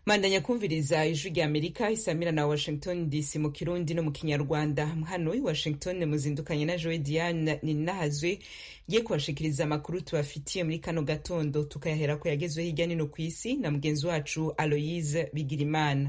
mandanya kumviriza ijwi rya amerika isamira na washington dc mu kirundi no mu kinyarwanda hano i washington muzindukanye na joe diane ninahazwe giye kubashikiriza amakuru tubafitiye muri kano gatondo tukayahera ko yagezwe hirya nino ku isi na mugenzi wacu aloyise bigirimana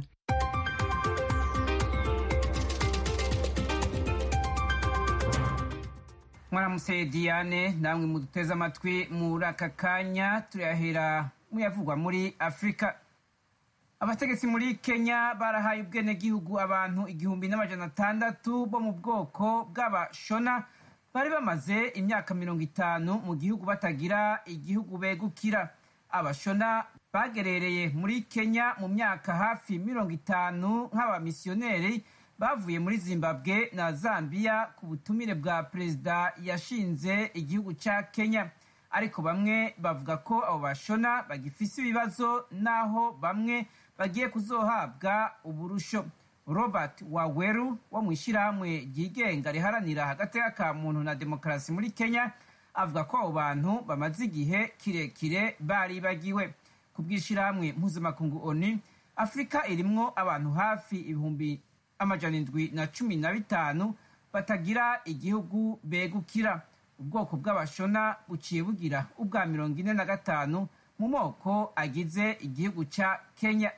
mwaramutse diane namwe muduteze amatwi muri aka kanya turayahera muyavugwa muri afurika abategetsi muri kenya barahaye ubwenegihugu abantu igihumbi n'amajana atandatu bo mu bwoko bw'abashona bari bamaze imyaka mirongo itanu mu gihugu batagira igihugu begukira abashona bagerereye muri kenya mu myaka hafi mirongo itanu nk'abamisiyoneri bavuye muri zimbabwe na zambia ku butumire bwa perezida yashinze igihugu cya kenya ariko bamwe bavuga ko abo bashona bagifise ibibazo n'aho bamwe bagiye kuzohabwa uburusho robert waweru wo mu ishyirahamwe ryigenga riharanira hagati ka muntu na demokarasi muri kenya avuga ko abo bantu bamaze igihe kirekire baribagiwe ku bw'ishyirahamwe mpuzamakungu oni afurika irimwo abantu hafi ibihumbi amajana indwi na cumi na bitanu batagira igihugu begukira ubwoko bw'abashona buciye bugira ubwa mirongo ine na gatanu mu moko agize igihugu cya kenya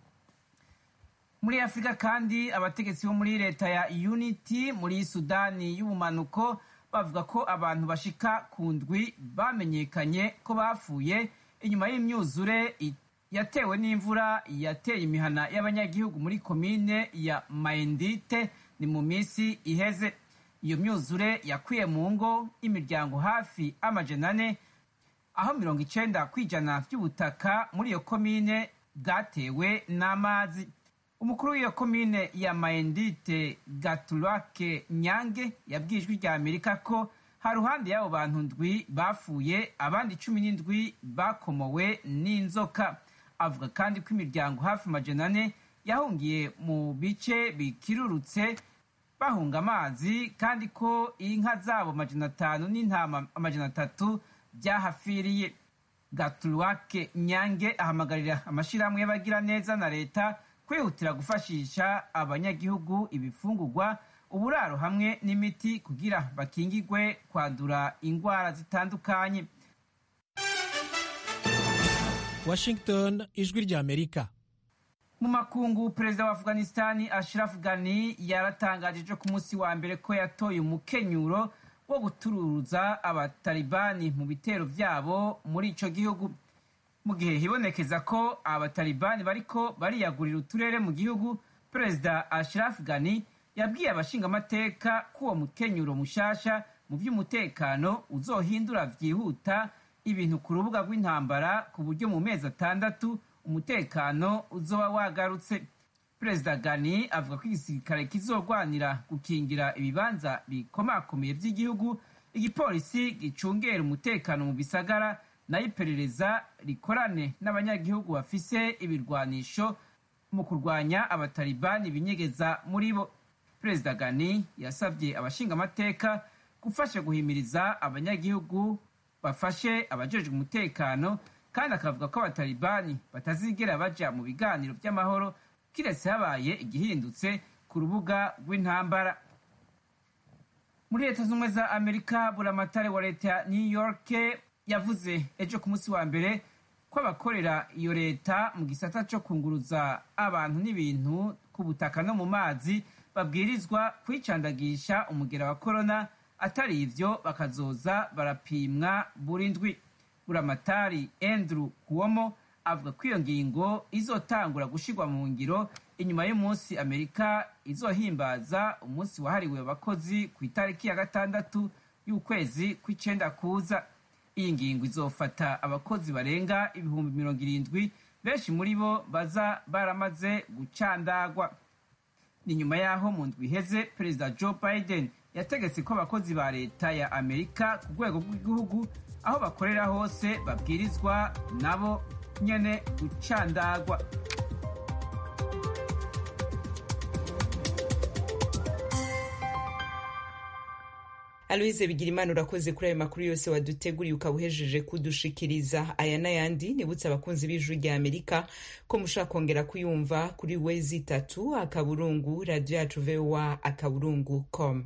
muri afurika kandi abategetsi bo muri leta ya unity muri sudani y'ubumanuko bavuga ko abantu bashika ku ndwi bamenyekanye ko bapfuye inyuma y'imyuzure yatewe n'imvura yateye imihana y'abanyagihugu muri komine ya mayendite ni mu minsi iheze iyo myuzure yakwiye mu ngo imiryango hafi amajana ane aho mirongo icenda kw'ijana by'ubutaka muri iyo komine bwatewe n'amazi umukuru w'iyo komine ya mayendite gaturake nyange yabwiye ijwi rya amerika ko haruhande y'abo bantu ndwi bapfuye abandi cumi n'indwi bakomowe n'inzoka avuga kandi ko imiryango hafi amajana ane yahungiye mu bice bikirurutse bahunga amazi kandi ko inka zabo amajana atanu n'intama amajana atatu byahafiriye gaturuwake nyange ahamagarira amashyirahamwe y'abagira neza na leta kwihutira gufashisha abanyagihugu ibifungurwa uburaro hamwe n'imiti kugira bakingigwe kwandura indwara zitandukanye washington ijwi rya amerika mu makungu perezida wa afghanistani ashraf ghani yaratangaje ejo ku munsi wa mbere ko yatoye umukenyuro wo gutururuza abatalibani mu bitero vyabo muri ico gihugu mu gihe hibonekeza ko abatalibani bariko bariyagurira uturere mu gihugu perezida ashraf ghani yabwiye abashingamateka ko uwo mukenyuro mushasha mu vy'umutekano uzohindura vyihuta ibintu ku rubuga rw'intambara ku buryo mu mezi atandatu umutekano uzoba wagarutse perezida gani avuga ko igisirikare kizorwanira gukingira ibibanza bikomakomeye by'igihugu igipolisi gicungera umutekano mu bisagara nayo iperereza rikorane n'abanyagihugu bafise ibirwanisho mu kurwanya abatalibani binyegeza muri bo perezida gani yasabye abashingamateka gufasha guhimiriza abanyagihugu bafashe abajejwe umutekano kandi akavuga ko abatalibani batazigera baja mu biganiro by'amahoro kiretse habaye igihindutse ku rubuga rw'intambara muri leta z'ubumwe za amerika buramatare wa leta ya new york yavuze ejo ku munsi wa mbere ko abakorera iyo leta mu gisata cyo kunguruza abantu n'ibintu ku butaka no mu mazi babwirizwa kwicandagisha umugera wa korona atari ivyo bakazoza barapimwa buri ndwi buramatari andrew kuomo avuga ko iyo ngingo izotangura gushirwa mu ngiro inyuma y'umunsi amerika izohimbaza umunsi wahariwe abakozi ku itariki ya gatandatu y'ukwezi kw'icenda kuza iyi ngingo izofata abakozi barenga ibihumbi mirongo irindwi benshi muri bo baza baramaze gucandagwa ni nyuma y'aho mu ndwi iheze perezida joe biden yategetse ko abakozi ba leta ya amerika ku rwego rw'igihugu aho bakorera hose babwirizwa nabo nyene gucandagwa aloise bigirimana urakoze kuri ayo makuru yose waduteguriye ukaba uhejeje kudushikiriza aya n'ayandi nibutse abakunzi b'ijwi rya amerika ko mushobora kongera kuyumva kuri wezi itatu akaburungu radiyo yacu voa akaburungu com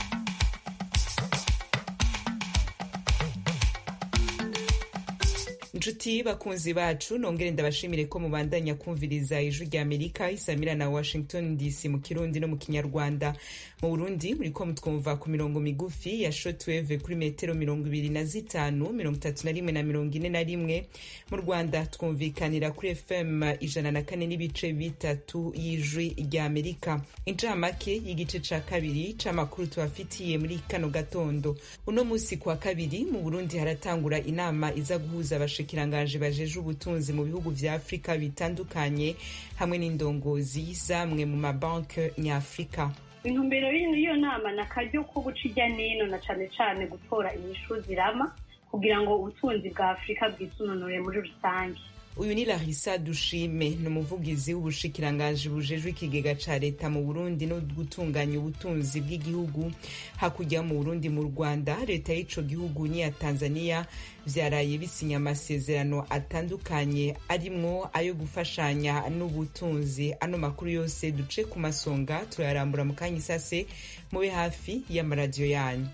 inshuti bakunzi bacu nongere ndabashimire ko mubandanya kumviriza ijwi rya amerika isamira na washington dc mu kirundi no mu kinyarwanda mu burundi muriko mutwumva ku mirongo migufi ya shotweve kuri metero mirongo ibiri na zitanu mirongo itatu na rimwe na mirongo ine na rimwe mu rwanda twumvikanira kuri fm ijana na kane n'ibice bitatu y'ijwi rya amerika incamake y'igice ca kabiri c'amakuru tubafitiye muri kano gatondo uno musi kwa kabiri mu burundi haratangura inama iza guhuza abashiki abashikiranganji bajeje ubutunzi mu bihugu vya afurika bitandukanye hamwe n'indongozi zamwe mu mabanki nyafurika intumbero y'iyo nama ni akaryo ko guca ijya n'ino na cane cane gutora inyishu zirama kugira ngo ubutunzi bwa afurika bwisunonore muri rusange uyu ni larisa dushime ni umuvugizi w'ubushikiranganji bujejwe ikigega ca leta mu burundi no gutunganya ubutunzi bw'igihugu hakurya mu burundi mu rwanda leta y'ico gihugu n'iya tanzania vyaraye bisinya amasezerano atandukanye arimwo ayo gufashanya n'ubutunzi ano makuru yose duce ku masonga turayarambura mu kanya isase mube hafi y'amaradiyo yanyu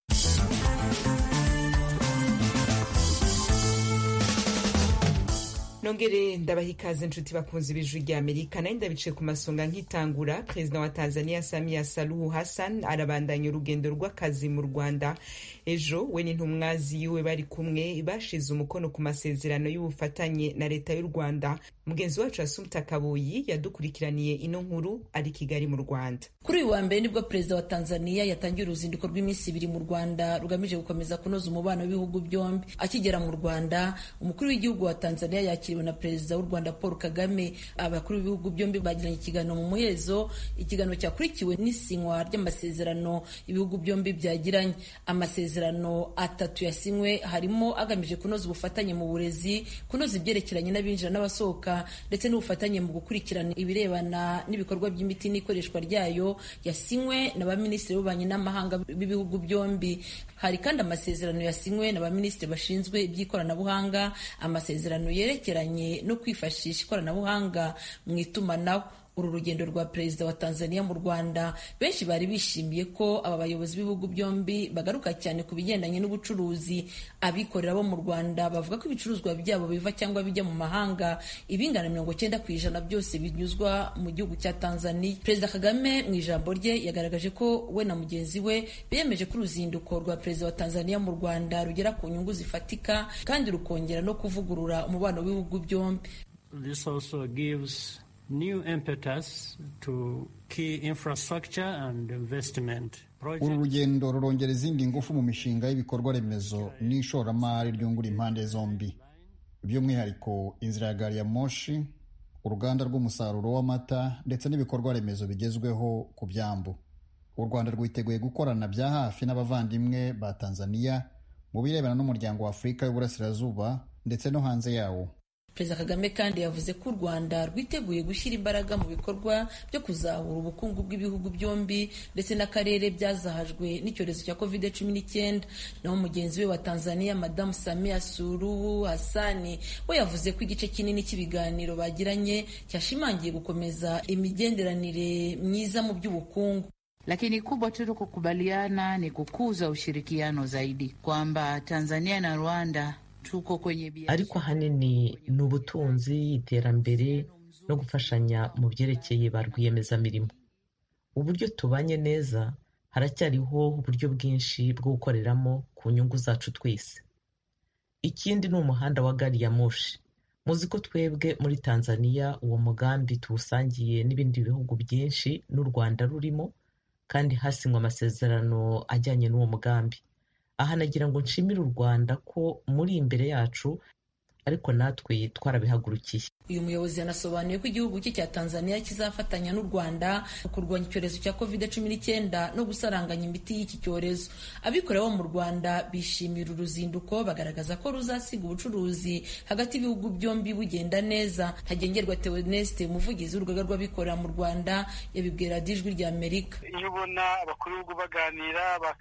nongere ndabaha ikaze inshuti bakunzi b'ijwi rya amerika nayo ndabice ku masonga nk'itangura perezida wa tanzania samia saluhu hassan arabandanya urugendo rw'akazi mu rwanda ejo we n'intumwa ziwe bari kumwe bashize umukono ku masezerano y'ubufatanye na leta y'u rwanda mugenzi wacu asumta kabuyi yadukurikiraniye ino nkuru ari kigali mu rwanda kuri uyu wa mbere nibwo perezida wa tanzania yatangiye uruzinduko rw'iminsi ibiri mu rwanda rugamije gukomeza kunoza umubano w'ibihugu byombi akigera mu rwanda umukuru w'igihugu wa tanzania yakiriwe na perezida w'u rwanda paul kagame abakuru b'ibihugu byombi bagiranye ikiganiro mu muhezo ikiganiro cyakurikiwe n'isinywa ry'amasezerano ibihugu byombi byagiranye amasezerano atatu yasinywe harimo agamije kunoza ubufatanye mu burezi kunoza ibyerekeranye n'abinjira n'abasohoka ndetse n'ubufatanye mu gukurikirana ibirebana n'ibikorwa by'imiti n'ikoreshwa ryayo yasinywe na baminisitiri b'ububanyi n'amahanga b'ibihugu byombi hari kandi amasezerano yasinywe na baminisitiri bashinzwe iby'ikoranabuhanga amasezerano yerekeranye no kwifashisha ikoranabuhanga mu itumanaho uru rugendo rwa perezida wa tanzania mu rwanda benshi bari bishimiye ko aba bayobozi b'ibihugu byombi bagaruka cyane ku bigendanye n'ubucuruzi abikorera bo mu rwanda bavuga ko ibicuruzwa byabo biva cyangwa bijya mu mahanga ibingana mirongo cyenda ku ijana byose binyuzwa mu gihugu cya tanzania perezida kagame mu ijambo rye yagaragaje ko we na mugenzi we biyemeje ko uruzinduko rwa perezida wa tanzania mu rwanda rugera ku nyungu zifatika kandi rukongera no kuvugurura umubano w'ibihugu byombi This also gives new impetus to key infrastructure and investment uru rugendo rurongera izindi ngufu mu mishinga y'ibikorwa remezo n'ishoramari ryungura impande zombi by'umwihariko inzira ya gari ya moshi uruganda rw'umusaruro w'amata ndetse n'ibikorwa remezo bigezweho ku byambu u rwanda rwiteguye gukorana bya hafi n'abavandimwe ba tanzania mu birebana n'umuryango wa afurika y'uburasirazuba ndetse no hanze yawo perezida kagame kandi yavuze ko u rwanda rwiteguye gushyira imbaraga mu bikorwa byo kuzahura ubukungu bw'ibihugu byombi ndetse n'akarere byazahajwe n'icyorezo cya covid cumi n'icyenda naho mugenzi we wa tanzania madamu samia suruhu hasani we yavuze ko igice kinini cy'ibiganiro bagiranye cyashimangiye gukomeza imigenderanire myiza mu by'ubukungu lakini kubwa tulikokubaliana ni kukuza ushirikiano zaidi kwamba Tanzania na Rwanda tuko kwenye biashara. ariko ahanini ni ubutunzi iterambere no gufashanya mu byerekeye ba rwiyemezamirimo uburyo tubanye neza haracyariho uburyo bwinshi bwo gukoreramo ku nyungu zacu twese ikindi ni umuhanda wa gari ya moshi muzi ko twebwe muri tanzania uwo mugambi tuwusangiye n'ibindi bihugu byinshi n'u rwanda rurimo kandi hasinywe amasezerano ajyanye n'uwo mugambi aha nagira ngo nshimire u rwanda ko muri imbere yacu ariko natwe twarabihagurukiye uyu muyobozi yanasobanuye ko igihugu cye cya tanzania kizafatanya n'u rwanda mu kurwanya icyorezo cya covid cumi n'icyenda no gusaranganya imiti y'iki cyorezo abikorera bo mu rwanda bishimira uruzinduko bagaragaza ko ruzasiga ubucuruzi hagati y'ibihugu byombi bugenda neza ntagengerwa theoneste umuvugizi w'urugaga rw'abikorera mu rwanda yabibwira ijwi rya amerika iyo ubona abakuru b'ibihugu baganira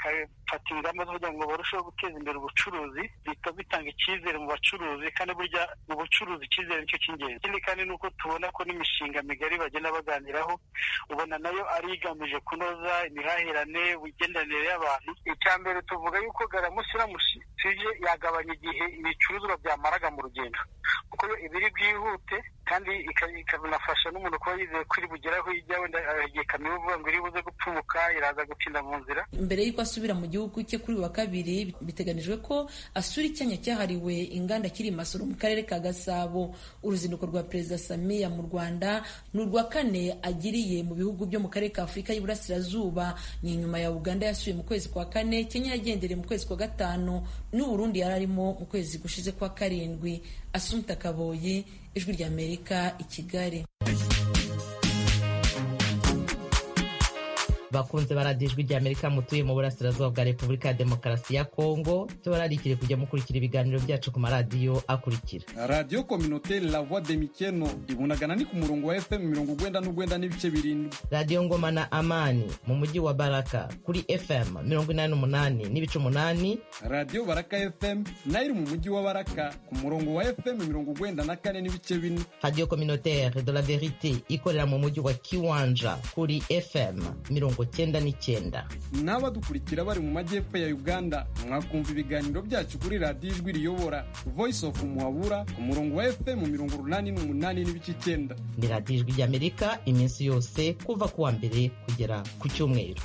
bafata ingamba zo kugira ngo barusheho guteza imbere ubucuruzi bihita bitanga icyizere mu bacuruzi kandi burya mu bucuruzi icyizere nicyo cy'ingenzi ikindi kandi ni uko tubona ko n'imishinga migari bagenda baganiraho ubona nayo ari igamije kunoza imihahirane imigenderanire y'abantu icya mbere tuvuga yuko garamusi iramutse tuje yagabanya igihe ibicuruzwa byamaraga mu rugendo kuko yo ibiri bwihute kandi ikanafasha n'umuntu kuba yizeye ko iri bugere aho ijya wenda igihe kamyo ivuga ngo iri buze gupfumuka iraza gutinda mu nzira mbere y'uko asubira mu gihugu cye kuri uyu wa kabiri biteganijwe ko asura icyanya cyahariwe inganda kiri masoro mu karere ka gasabo uruzinduko rwa perezida samiya mu rwanda ni urwa kane agiriye mu bihugu byo mu karere ka afurika y'iburasirazuba ni inyuma ya uganda yasuye mu kwezi kwa kane kenya yagendereye mu kwezi kwa gatanu n'uburundi yari arimo mu kwezi gushize kwa karindwi asumta kaboyi ijwi ry'amerika i kigali bakunze baradiyo ijwi ry'amerika mutuye mu burasirazuba bwa repubulika ya demokarasi ya kongo tubararikire kujya mukurikira ibiganiro byacu ku maradiyo akurikira radiyo kominoteri la voix de mikeno ibunagana ni ku murongo wa fm mirongo ugwenda n'ugwenda n'ibice birindwi radiyo ngoma na amani mu mujyi wa baraka kuri fm mirongo inani n'umunani n'ibice umunani radiyo baraka fm nayo iri mu mujyi wa baraka ku murongo wa fm mirongo ugwenda na kane n'ibice bine radiyo kominoteri de la verite ikorera mu mujyi wa kiwanja kuri fm mirongo cyenda n'icyenda n'abadukurikira bari mu majyepfo ya uganda mwakumva ibiganiro byacu kuri radiyo ijwi riyobora voice of muhabura ku murongo wa fm mirongo urunani n'umunani n'ibice icyenda ni radiyo ijwi ry'amerika iminsi yose kuva ku wa mbere kugera ku cyumweru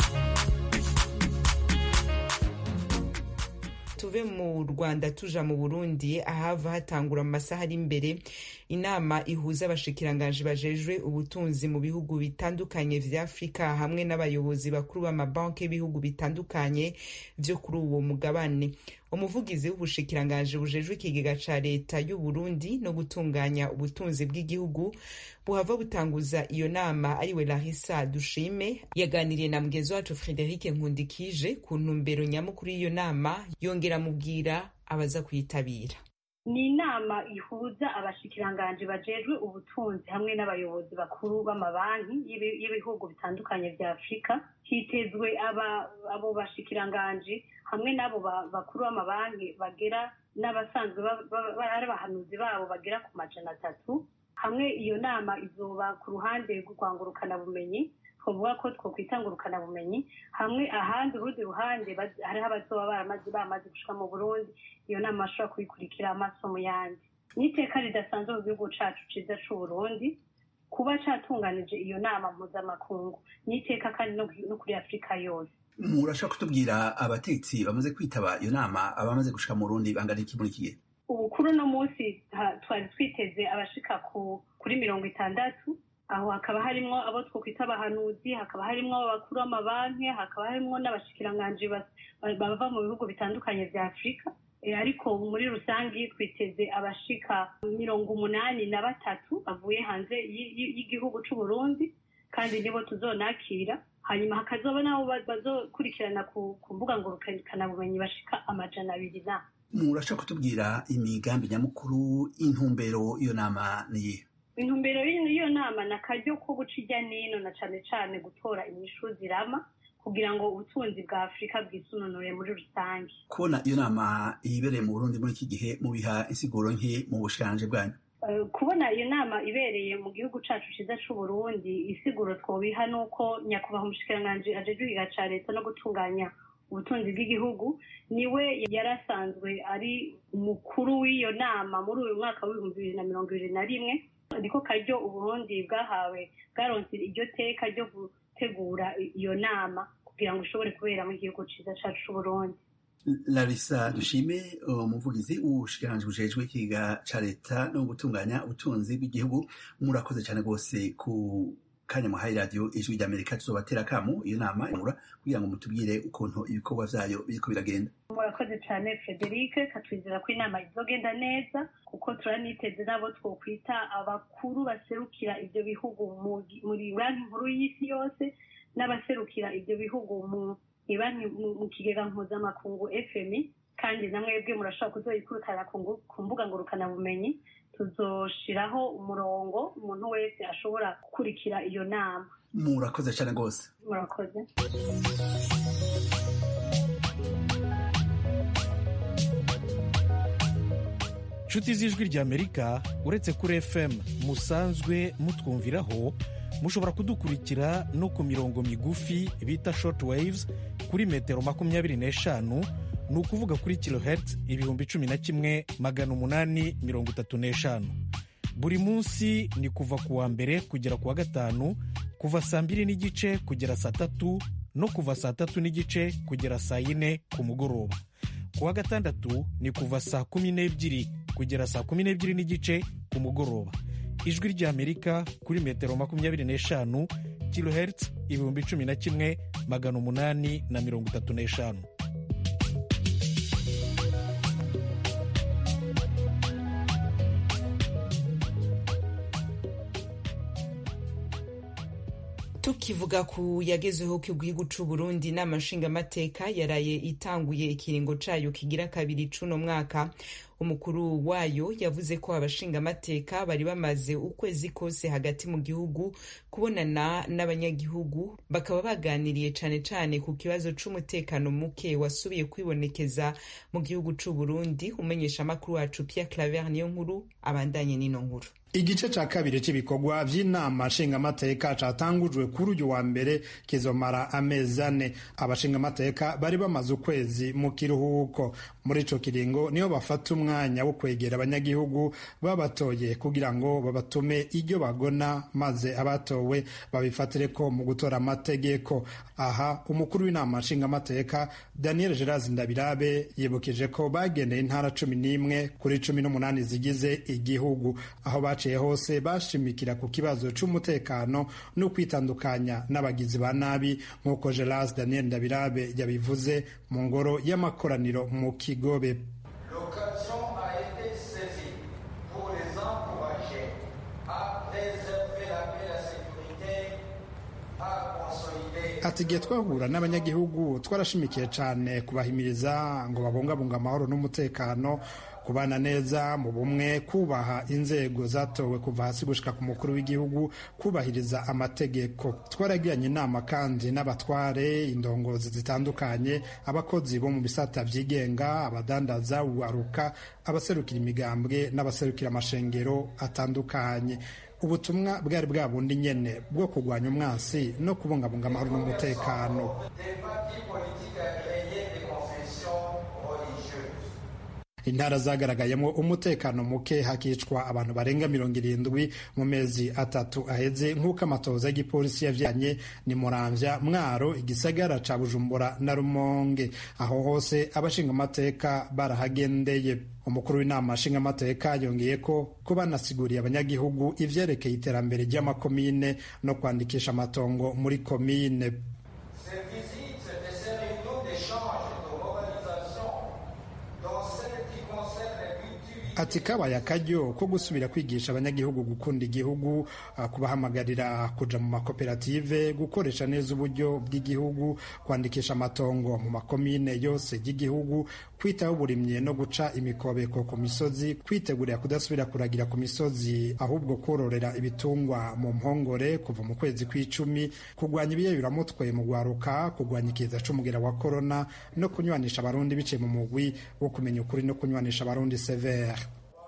tuve mu rwanda tuja mu burundi ahava hatangura mu masaha ari imbere inama ihuza abashikiranganji bajejwe ubutunzi mu bihugu bitandukanye vya afurika hamwe n'abayobozi bakuru b'amabanki y'ibihugu bitandukanye vyo kuri uwo mugabane umuvugizi w'ubushikiranganji bujejwe ikigega ca leta y'u Burundi no gutunganya ubutunzi bw'igihugu buhava butanguza iyo nama ariwe Larissa Dushime yaganiriye na mugenzi wacu Frederic Nkundikije ku ntumbero nyamukuru y'iyo nama yongera amubwira abaza kuyitabira ni inama ihuza abashikiranganji bajejwe ubutunzi hamwe n'abayobozi bakuru b'amabanki y'ibihugu bitandukanye vya afurika hitezwe abo bashikiranganji hamwe n'abo bakuru b'amabanki bagera n'abasanzwe ari abahanuzi babo bagera ku majana atatu hamwe iyo nama izoba ku ruhande rw'urwangurukana bumenyi twavuga ko twokwitangurukana bumenyi hamwe ahandi urundi ruhande hariho abazoba baramaze bamaze gushika mu burundi iyo nama bashobora kuyikurikira amaso mu yandi n'iteka ridasanzwe mu gihugu cacu ciza c'uburundi kuba catunganije iyo nama mpuzamakungu n'iteka kandi no kuri afurika yose murashobora kutubwira abatetsi bamaze kwitaba iyo nama abamaze gushika mu burundi bangana iki muri iki gihe ubu kuri uno munsi twari twiteze abashika kuri mirongo itandatu aho hakaba harimwo abo twokwita abahanuzi hakaba harimwo abakuru b'amabanki hakaba harimwo n'abashikiranganji bava mu bihugu bitandukanye vya afurika ariko muri rusange twiteze abashika mirongo umunani na batatu bavuye hanze y'igihugu c'uburundi kandi nibo tuzonakira hanyuma hakazoba nabo bazokurikirana ku mbuga ngurukanabumenyi bashika amajana abiri na murashobora kutubwira imigambi nyamukuru intumbero iyo nama niyihe intumbero y'iyo nama ni akaryo ko guca ijya n'ino na cane cane gutora inyishu zirama kugira ngo ubutunzi bwa afurika bwisununure muri rusange kubona iyo nama ibereye mu burundi muri iki gihe mubiha insiguro nke mu bushikanje bwanyu kubona iyo nama ibereye mu gihugu cacu ciza c'uburundi isiguro twobiha nuko nyakubahwa umushikiranganji ajejwe igiga ca leta no gutunganya ubutunzi bw'igihugu niwe yari asanzwe ari umukuru w'iyo nama muri uyu mwaka w'ibihumbi bibiri na mirongo ibiri na rimwe niko karyo uburundi bwahawe bwaronse iryo teka ryo gutegura iyo nama kugira ngo ishobore kubera mu gihugu ciza cacu c'uburundi larisa dushime umuvugizi w'ubushikiranganji bujejwe ikiga ca leta no gutunganya ubutunzi bw'igihugu murakoze cyane rwose ku kanya muhaye radiyo ijwi ry'amerika tuzobatera akamu iyo nama imura kugira ngo mutubwire ukuntu ibikorwa vyayo biriko biragenda murakoze cyane frederic katwizera ko inama izogenda neza kuko turaniteze n'abo twokwita abakuru baserukira ibyo bihugu muri banki nkuru y'isi yose n'abaserukira ibyo bihugu mu mu kigega mpuzamakungu fmi kandi na mwebwe murashobora kuzoyikurikirana ku mbuga ngurukanabumenyi tuzoshiraho umurongo umuntu wese ashobora gukurikira iyo nama murakoze cyane rwose murakoze nshuti z'ijwi ry'amerika uretse kuri fm musanzwe mutwumviraho mushobora kudukurikira no ku mirongo migufi bita short waves kuri metero makumyabiri n'eshanu ni ukuvuga kuri kilohertz ibihumbi cumi na kimwe magana umunani mirongo itatu n'eshanu buri munsi ni kuva ku wa mbere kugera ku wa gatanu kuva saa mbiri n'igice kugera saa tatu no kuva saa tatu n'igice kugera saa yine ku mugoroba ku wa gatandatu ni kuva saa kumi n'ebyiri kugera saa kumi n'ebyiri n'igice ku mugoroba ijwi ry'amerika kuri metero makumyabiri n'eshanu kilohertz ibihumbi cumi na kimwe magana umunani na mirongo itatu n'eshanu tukivuga ku yagezeho ku gihugu c'u Burundi inama nshingamateka yaraye itanguye ikiringo cayo kigira kabiri c'uno mwaka umukuru wayo yavuze ko abashingamateka bari bamaze ukwezi kose hagati mu gihugu kubonana n'abanyagihugu bakaba baganiriye cane cane ku kibazo c'umutekano muke wasubiye kwibonekeza mu gihugu c'u Burundi umenyesha amakuru wacu Pierre Claver niyo nkuru abandanye n'ino nkuru igice ca kabiri c'ibikorwa vy'inama nshingamateka catangujwe kuri uyu wa mbere kizomara amezi ane abashingamateka bari bamaze ukwezi mu kiruhuko muri ico kiringo niho bafata umwanya wo kwegera abanyagihugu babatoye kugira ngo babatume iryo bagona maze abatowe babifatireko mu gutora amategeko aha umukuru w'inama nshingamateka daniel geras ndabirabe yibukije ko bagendeye intara cumi n'imwe kuri cumi n'umunani zigize igihugu aho baciye hose bashimikira ku kibazo c'umutekano no kwitandukanya n'abagizi ba nabi nk'uko geras daniel ndabirabe yabivuze mu ngoro y'amakoraniro mu kigobe ati igihe twahura n'abanyagihugu twarashimikiye cyane kubahimiriza ngo babungabunga amahoro n'umutekano kubana neza mu bumwe kubaha inzego zatowe kuva hasi gushika ku mukuru w'igihugu kubahiriza amategeko twaragiranye inama kandi n'abatware indongozi zitandukanye abakozi bo mu bisata byigenga abadandaza uwaruka abaserukira imigambwe n'abaserukira amashengero atandukanye ubutumwa bwari bwa bundi nyene bwo kurwanya umwansi no kubungabunga amahoro n'umutekano intara zagaragayemo umutekano muke hakicwa abantu barenga mirongo irindwi mu mezi atatu aheze nk'uko amatoza y'igipolisi yavyanye ni muramvya mwaro igisagara ca bujumbura na rumonge aho hose abashingamateka barahagendeye umukuru w'inama nshingamateka yongeye ko ko banasiguriye abanyagihugu ivyerekeye iterambere ry'amakomine no kwandikisha amatongo muri komine ati kabaye akaryo ko gusubira kwigisha abanyagihugu gukunda igihugu kubahamagarira kuja mu makoperative gukoresha neza uburyo bw'igihugu kwandikisha amatongo mu makomine yose y'igihugu kwitaho uburimyi no guca imikobeko ku misozi kwitegurira kudasubira kuragira ku misozi ahubwo kororera ibitungwa mu mpongore kuva mu kwezi kw'icumi kurwanya ibiyayuramutwe mu gwaruka kurwanya ikiza c'umugera wa korona no kunywanisha abarundi biciye mu mugwi wo kumenya ukuri no kunywanisha abarundi severe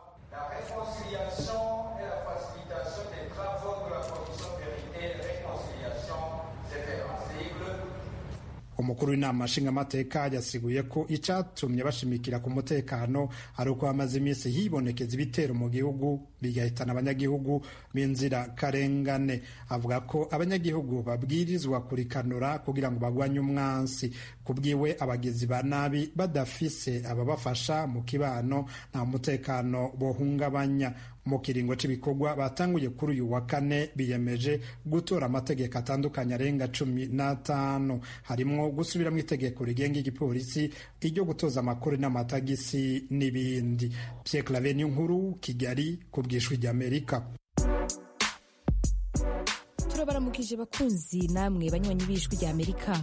umukuru w'inama nshingamateka yasiguye ko icatumye bashimikira ku mutekano ari uko hamaze iminsi hibonekeza ibitero mu gihugu bigahitana abanyagihugu b'inzira karengane avuga ko abanyagihugu babwirizwa kurikanura kugira ngo bagwanye umwansi kubwiwe abagizi ba nabi badafise ababafasha mu kibano nta mutekano bohungabanya mu kiringo cy'ibikorwa batanguye kuri uyu wa kane biyemeje gutora amategeko atandukanye arenga cumi n'atanu harimo gusubiramo itegeko rigenga igipolisi iryo gutoza amakuru n'amatagisi n'ibindi Pierre Claver nkuru Kigali ku bwishwi ry'Amerika turabaramukije bakunzi namwe banywanyi b'ijwi ry'Amerika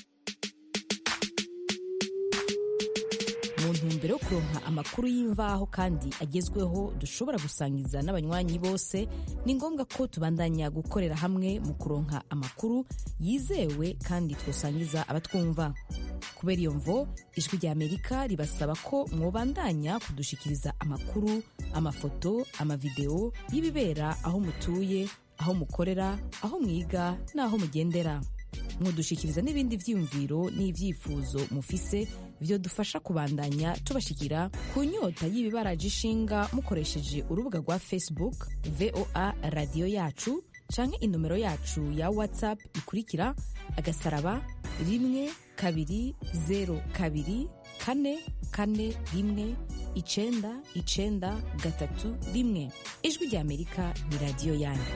mu ntumbero yo kuronka amakuru y'imvaho kandi agezweho dushobora gusangiza n'abanywanyi bose ni ngombwa ko tubandanya gukorera hamwe mu kuronka amakuru yizewe kandi twosangiza abatwumva kubera iyo mvo ijwi rya amerika ribasaba ko mwobandanya kudushikiriza amakuru amafoto amavideo y'ibibera aho mutuye aho mukorera aho mwiga n'aho mugendera mwodushikiriza n'ibindi vyiyumviro n'ivyifuzo mufise vyodufasha kubandanya tubashikira ku nyota y'ibibaraje ishinga mukoresheje urubuga rwa facebook voa radiyo yacu canke inomero yacu ya whatsapp ikurikira agasaraba rimwe kabiri zero kabiri kane kane rimwe icenda icenda gatatu rimwe ijwi rya amerika ni radiyo yanyu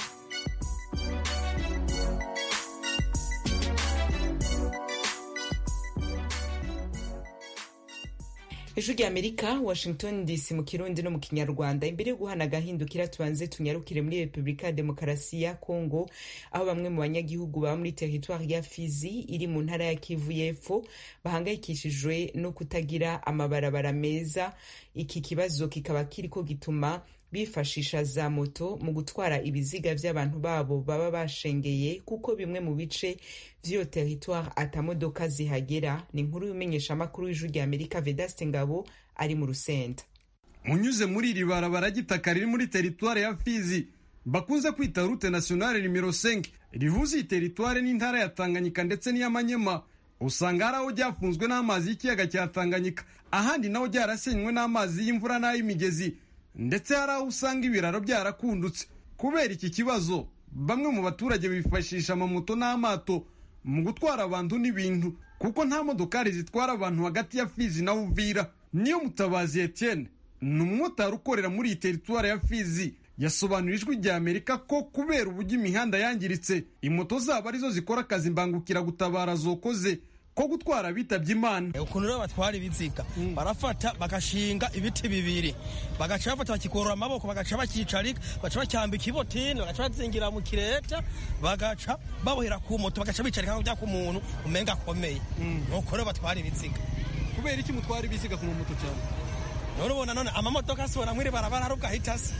ijwi rya amerika washington dc mu kirundi no mu kinyarwanda imbere yo guhana agahindukira tubanze tunyarukire muri repubulika ya demokarasi ya kongo aho bamwe mu banyagihugu baba muri teritwari ya fizi iri mu ntara ya kivu y'epfo bahangayikishijwe no kutagira amabarabara meza iki kibazo kikaba kiriko gituma bifashisha za moto mu gutwara ibiziga vy'abantu babo baba bashengeye kuko bimwe mu bice vy'iyo teritware atamodoka zihagera ni inkuru y'umenyeshamakuru w'ijwi rya amerika vedaste ngabo ari mu rusenda unyuze muri iri barabara ry'itaka riri muri teritware ya fizi bakunze kwita rute nationale nimero 5 rihuza iyi teritware n'intara ya tanganyika ndetse n'iy'amanyema usanga hari aho ryafunzwe n'amazi y'ikiyaga cya tanganyika ahandi naho ryarasenywe n'amazi y'imvura n'ay'imigezi ndetse hari aho usanga ibiraro byarakundutse kubera iki kibazo bamwe mu baturage bifashisha amamoto n'amato mu gutwara abantu n'ibintu kuko nta modokari zitwara abantu hagati ya fizi na uvira niyo mutabazi etienne ni umumotari ukorera muri iyi teritwari ya fizi yasobanura ijwi rya amerika ko kubera uburyo imihanda yangiritse imoto zabo arizo zikora akazi mbangukiragutabara zokoze ko gutwara bitabye imana ukuntu rero batwara ibiziga barafata bagashinga ibiti bibiri bagaca bafata bakikorora amaboko bagaca bakicarika bagaca bacyambika ibotini bagaca bazingira mu kireta bagaca babohera ku moto bagaca bicarika nkaho byaka umuntu umenga akomeye nuko rero batwara ibiziga kubera iki mutwara ibiziga ku mamoto cyane none ubona none amamodoka asibona mwiri barabara ari ubwahita se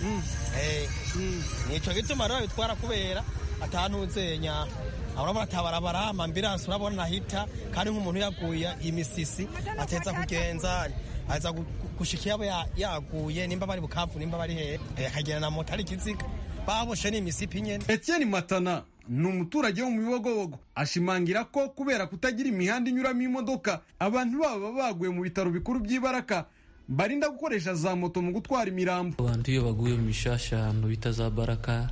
nico gituma rero bitwara kubera atanuzenya urabona atabarabara amambiransi urabona nahita kandi nk'umuntu yaguye imisisi ateza kugenza aza gushika yabo yaguye nimba bari bukavu nimba bari hehe akagenda na moto ari ikiziga baboshe n'imisipi nyene etienne matana ni umuturage wo mu bibogobogo ashimangira ko kubera kutagira imihanda inyuramo imodoka abantu baba baguye mu bitaro bikuru by'ibaraka barinda gukoresha za moto mu gutwara imirambo abantu iyo baguye mu mishasha ahantu bita za baraka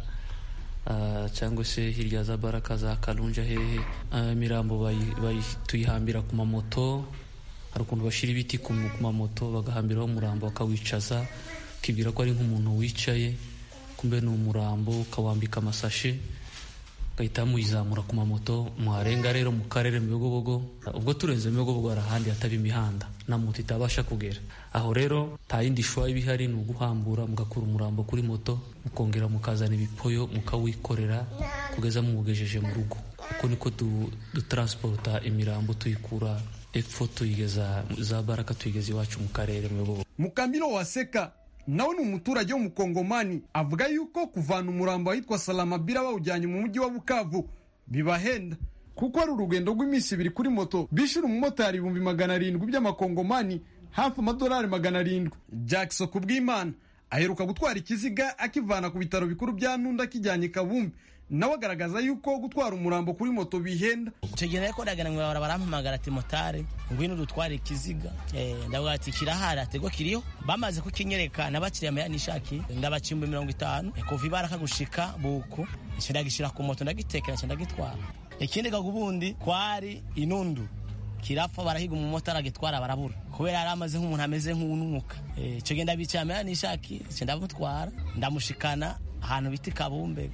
cyangwa se hirya za baraka za karunja hehe imirambo tuyihambira ku mamoto hari ukuntu bashyira ibiti ku mamoto bagahambiraho umurambo bakawicaza ukibwira ko ari nk'umuntu wicaye kumbe ni umurambo ukawambika amasashe ugahita muyizamura ku mamoto muharenga rero mu karere mu bigobogo ubwo turenze mu bigobogo hari ahandi hataba imihanda na moto itabasha kugera aho rero nta yindi shwa iba ihari ni uguhambura mugakura umurambo kuri moto mukongera mukazana ibipoyo mukawikorera kugeza muwugejeje mu rugo uko niko dutransporta imirambo tuyikura epfo tuyigeza za baraka tuyigeza iwacu mu karere mu bigobogo mukamiro waseka nawe ni umuturage w'umukongomani avuga yuko kuvana umurambo ahitwa salamabira bawujyanye mu mujyi wa bukavu bibahenda kuko ari urugendo rw'iminsi ibiri kuri moto bishyura umumotari ibihumbi magana arindwi by'amakongomani hafi amadolari magana arindwi jackson kubw'imana aheruka gutwara ikiziga akivana ku bitaro bikuru bya nunda akijyanye kabumbi nawe agaragaza yuko gutwara umurambo kuri moto bihenda icyo gihe nako ndagana ngo barampamagara ati motari ngwino dutware ikiziga ndavuga ati kirahari atego kiriho bamaze kukinyereka nabakiriya mayani nishaki ndabacimba mirongo itanu kuva ibara kagushika buku ndagishyira ku moto ndagitekera ndagitwara ikindi kaga ubundi kwari inundu kirapfa barahiga umumotari agitwara barabura kubera yari amaze nk'umuntu ameze nk'ununuka icyo gihe ndabicaye mayani nishaki ndamutwara ndamushikana ahantu bita kabumbe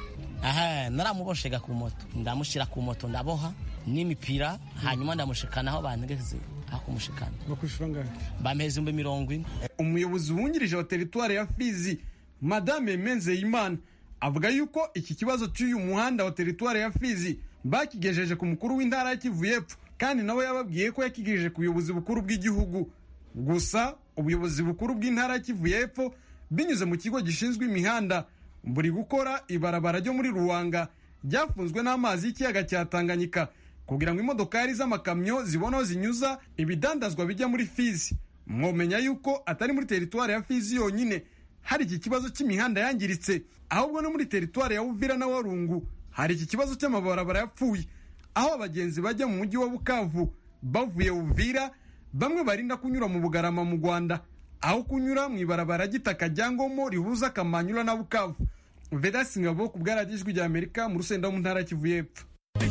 aha naramuboshega ku moto ndamushyira ku moto ndaboha n'imipira hanyuma ndamushikana aho bantegeze aho kumushikana bakwishyura ngahe bampeza ibihumbi mirongo ine umuyobozi wungirije wa teritwari ya fizi madame menzeyimana avuga yuko iki kibazo cy'uyu muhanda wa teritwari ya fizi bakigejeje ku mukuru w'intara ya kivu y'epfo kandi nawe yababwiye ko yakigejeje ku buyobozi bukuru bw'igihugu gusa ubuyobozi bukuru bw'intara ya kivu y'epfo binyuze mu kigo gishinzwe imihanda buri gukora ibarabara ryo muri ruwanga ryafunzwe n'amazi y'ikiyaga cya tanganyika kugira ngo imodokari z'amakamyo zibone aho zinyuza ibidandazwa bijya muri fizi mwomenya yuko atari muri teritwari ya fizi yonyine hari iki kibazo cy'imihanda yangiritse ahubwo no muri teritwari ya uvira na warungu hari iki kibazo cy'amabarabara yapfuye aho abagenzi bajya mu mujyi wa bukavu bavuye uvira bamwe barinda kunyura mu bugarama mu rwanda aho kunyura mu ibarabara ry'itaka rya ngomo rihuza akamanyura na bukavu vedasi ngabo ku bwaradijwi rya amerika mu rusenda wo mu ntara ya kivu y'epfo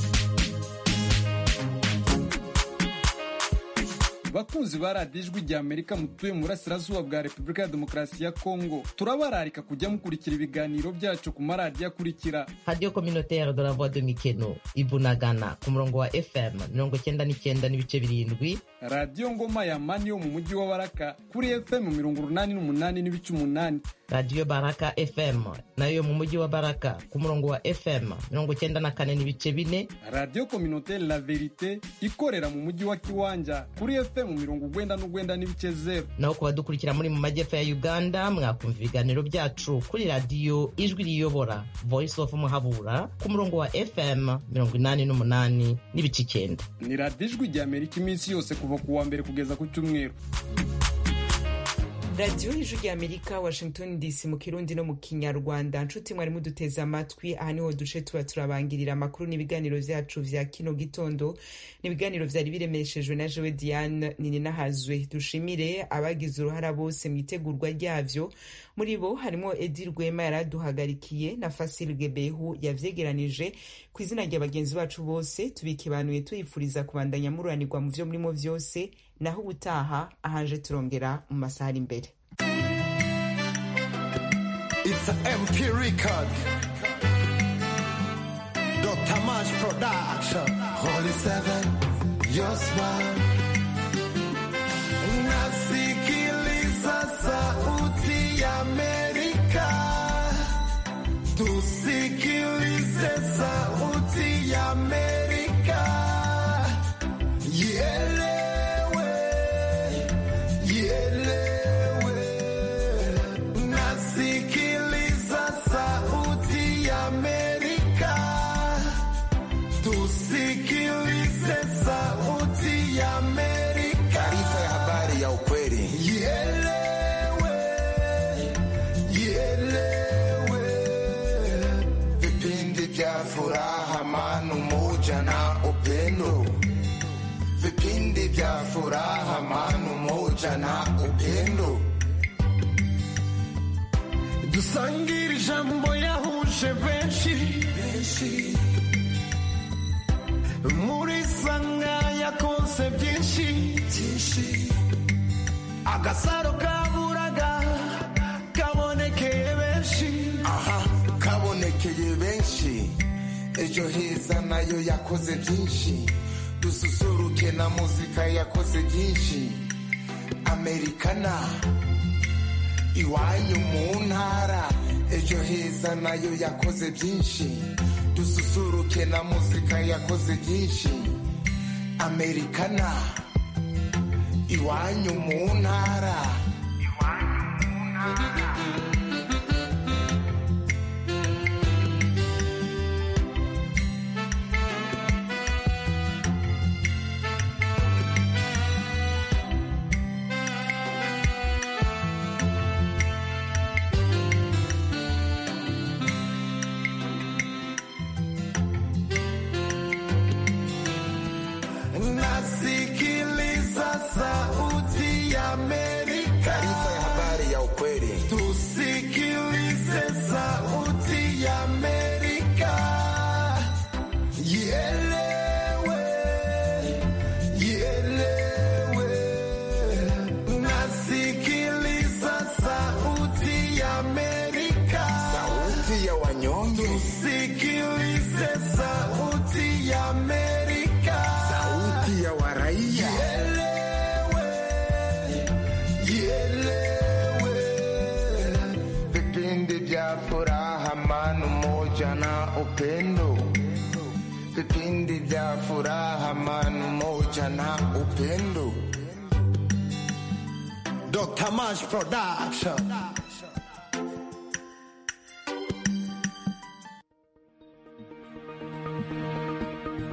bakunzi ba radiyo ijwi rya amerika mutuye mu burasirazuba bwa repubulika ya demokarasi ya kongo turabararika kujya mukurikira ibiganiro byacu ku maradiyo akurikira radiyo kominotere de la voix de mikeno ibunagana ku murongo wa fm mirongo cyenda n'icyenda n'ibice birindwi radiyo ngoma ya mani yo mu mujyi wa baraka kuri fm mirongo urunani n'umunani n'ibice umunani radiyo baraka fm nayo yo mu mujyi wa baraka ku murongo wa fm mirongo cyenda na kane n'ibice bine radiyo kominotere la verite ikorera mu mujyi wa kiwanja kuri fm mirongo ugwenda n'ugwenda n'ibice zeru naho ku badukurikira muri mu majyepfo ya uganda mwakumva ibiganiro byacu kuri radiyo ijwi riyobora voice of muhabura ku murongo wa fm mirongo inani n'umunani n'ibice icyenda ni radiyo ijwi rya amerika iminsi yose kuva ku wa mbere kugeza ku cyumweru radiyo ijwi rya amerika washington dc mu kirundi no mu kinyarwanda nshuti mwari muduteze amatwi aha niho duce tuba turabangirira amakuru n'ibiganiro byacu vya kino gitondo n'ibiganiro vyari biremeshejwe na jewe diane nininahazwe dushimire abagize uruhara bose mu itegurwa ryavyo muri bo harimo edi rwema yaraduhagarikiye na fasil gebehu yavyegeranije ku izina rya bagenzi bacu bose tubikibanuye tuyifuriza kubandanya mururanirwa mu vyo murimo vyose naho ubutaha ahanje turongera mu masaha ari imbere It's a MP record. Dr. Mash Production. Holy Seven, your smile. Nasikiliza sauti ya Amerika. Tusikilize sauti ya Amerika. Ielewe, ielewe. Nasikiliza sauti ya Amerika. Tusikilize sauti ya Amerika. Taarifa ya habari ya ukweli. Ielewe, ielewe. Vipindi vya furaha, amani, umoja na upendo. Vipindi vya furaha, amani, umoja na upendo. dusangire ijambo yahuje benshi muri sanga yakonse byinshi agasaro kaburaga kabonekeye benshi aha kabonekeye benshi ejo heza nayo yakoze byinshi dususuruke na muzika yakoze byinshi amerikana iwanyu mu ntara ejo heza nayo yakoze byinshi dususuruke na muzika yakoze byinshi amerikana iwanyu mu ntara nasikiliza sauti ya Amerika. Taarifa ya habari ya ukweli. Tusikilize sauti ya Amerika. Ielewe, ielewe. Nasikiliza sauti ya Amerika. Sauti ya wanyonge. Tusikilize sauti ya Amerika. Sauti ya waraia. Ielewe, vipindi vya furaha, amani, umoja na upendo. Vipindi vya furaha, amani, umoja na upendo. Dr. Mash Production.